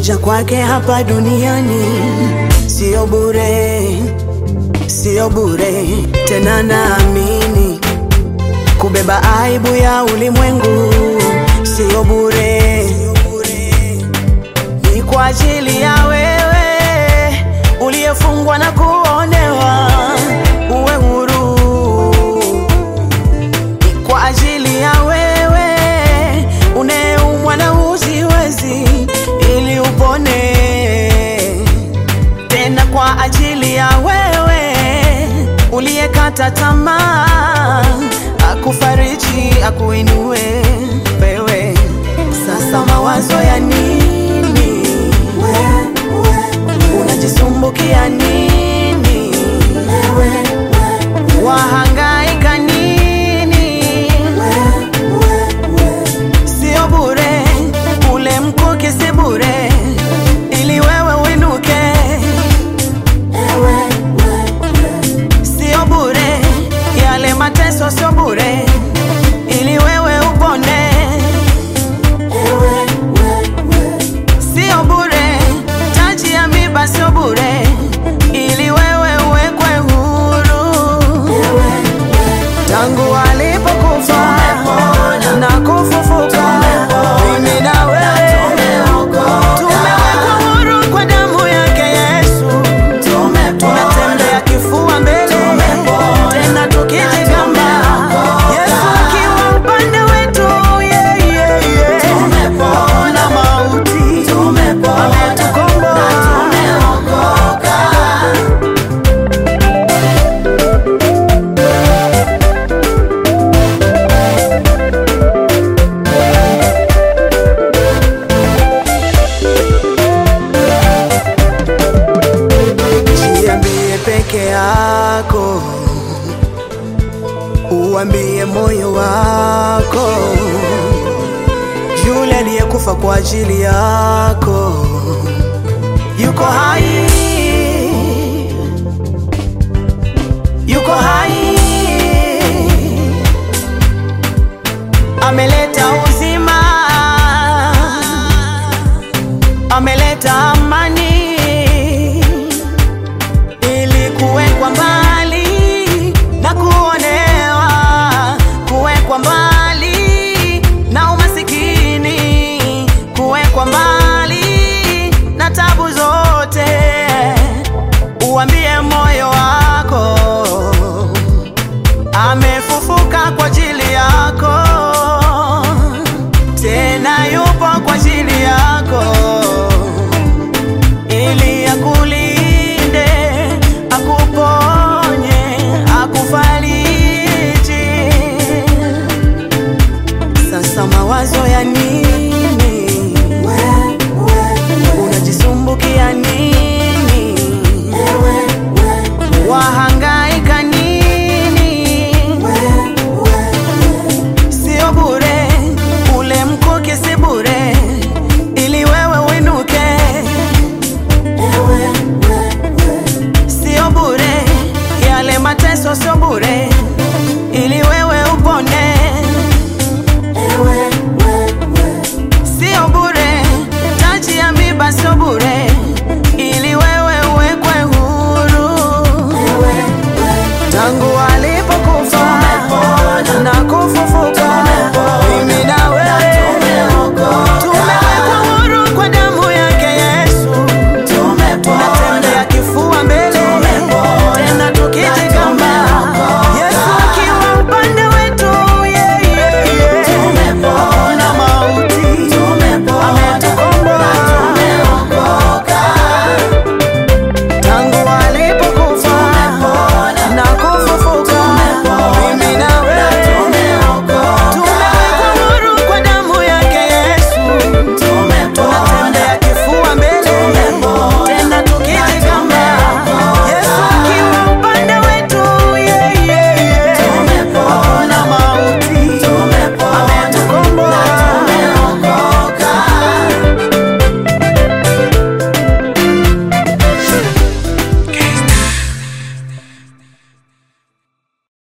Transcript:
Kuja kwake hapa duniani sio bure, sio bure tena, naamini kubeba aibu ya ulimwengu sio bure, ni kwa ajili ya wewe uliyefungwa na kuonewa uwe huru, ni kwa ajili ya wewe uneumwa na ujiwezi ili upone, tena kwa ajili ya wewe uliyekata tamaa akufariji akuinue wewe. Sasa mawazo ya nini? Unajisumbukia nini? Wahangaika nini? Sio bure, ule mkuki si bure, ili wewe uinuke. Sio bure, yale mateso sio bure, ili wewe upone. Sio bure, taji ya miba sio bure, ili wewe uwekwe huru. Tangu alipokufa na kufufuka, mimi na wewe tumewekwa huru kwa damu yake Yesu. Tunatembea kifua mbele, tena tukijigamba, Yesu akiwa upande wetu, yeah, yeah, yeah. Hakuna mauti, ametukomboa. Jiambie peke yako, uambie moyo wako, yule aliyekufa kwa ajili yako yuko hai, yuko hai, ameleta uzima, ameleta amani ili kuwekwa mbali na kuonewa, kuwekwa mbali na umasikini, kuwekwa mbali na tabu zote. Uambie moyo wako amefufuka kwa ajili yako, tena yupo kwa ajili yako ili akulinde, akuponye, akufariji. Sasa mawazo ya nini? Unajisumbukia nini? Wahangaika nini? Sio bure, ule mkuki si bure, ili wewe uinuke. Sio bure, yale mateso sio bure,